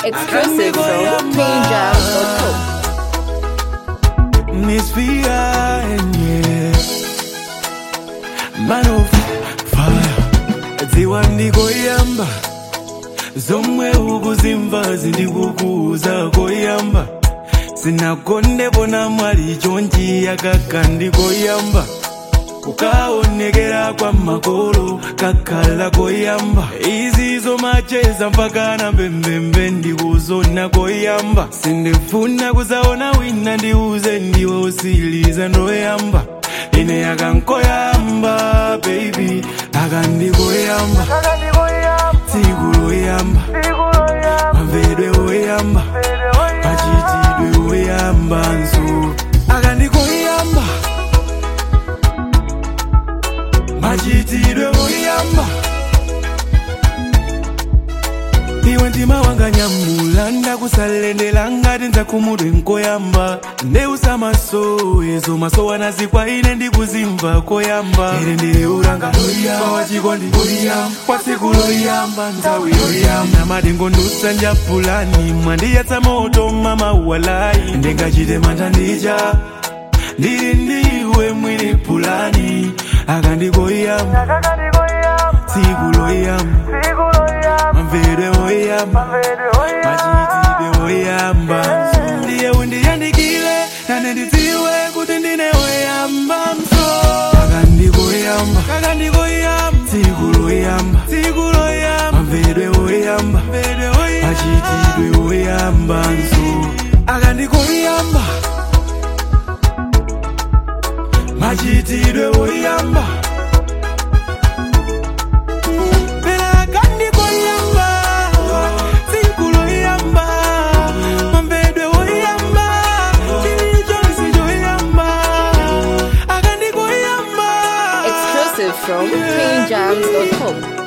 Exclusive from twinjams.com. Miss behind, yeah. Man of fire. Dziwa ndikoyamba zomwe ukuzimva zindikukuza koyamba sinakondepona mwali chonchi yakaka ndikoyamba kukaonekera kwa makolo kakhala koyamba izi zomacheza mpaka na mbembembe ndikuzona koyamba sindifuna kuzaona wina ndiuze ndiwe usiliza ndoyamba ine yakankoyamba baby akandikoyamba tsiku loyamba mavedwe oyamba machitidwe oyamba nso akandikoyamba machitidwe oyamba iwe ndima wanga nyamula ndakusalendela ngati nzakumudwe nkoyamba ndeusamaso ezo maso wanazikwa ine ndikuzimva koyamba ine ndile ulanga loyamba wachikondi loyamba kwa tsiku loyamba nthawi yoyamba namadengo ndusanja pulani mwandiyatsa moto mama walai ndingachite mantha ndija ndili ndiwe mwini pulani akandikoyamba tsiku loyamba mamvedwe oyamba machitidwe oyamba ndiye undiyandikile nane ndidziwe kuti ndine oyamba mso akandikoyamba kakandikoyamba tsiku loyamba tsiku loyamba mamvedwe oyamba machitidwe oyamba nso akandikoyamba machitidwe oyamba Pera akandikoyamba, tsiku loyamba, mamvedwe oyamba, chilichonse choyamba, akandikoyamba. Exclusive from twinjams.com.